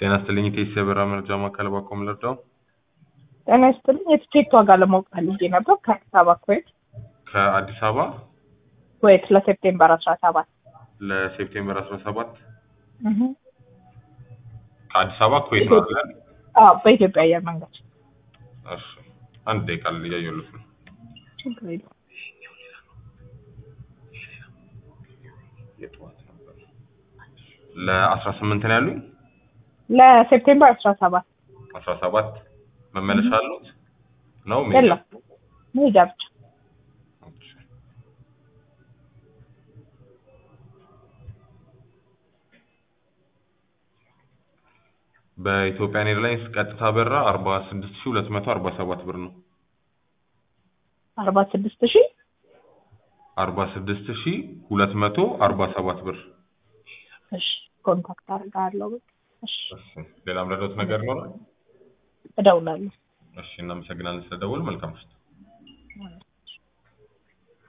ጤና ይስጥልኝ ኢቴስ የበረራ መረጃ ማዕከል ባኮም ልርዳው? ጤና ይስጥልኝ የትኬት ዋጋ ለማወቅ ፈልጌ ነበር ከአዲስ አበባ ኩዌት ከአዲስ አበባ ኩዌት ለሴፕቴምበር አስራ ሰባት ለሴፕቴምበር አስራ ሰባት ከአዲስ አበባ ኩዌት ነው አይደል? አዎ በኢትዮጵያ አየር መንገድ እሺ አንድ ደቂቃ እያየሁልህ ነው። ችግር የለውም የጠዋት ነበር ለአስራ ስምንት ነው ያሉኝ። ለሴፕቴምበር አስራ ሰባት አስራ ሰባት መመለሻ አሉት ነው ሜጃ? የለም መሄጃ ብቻ እሺ። በኢትዮጵያን ኤርላይንስ ቀጥታ በረራ አርባ ስድስት ሺህ ሁለት መቶ አርባ ሰባት ብር ነው። አርባ ስድስት ሺህ አርባ ስድስት ሺህ ሁለት መቶ አርባ ሰባት ብር። እሺ ኮንታክት አድርጋለሁ እሺ እሺ ሌላ ምረዳት ነገር ይኖራል? እደውላለሁ እሺ እናመሰግናለን ስለደወል መልካም ምሽት።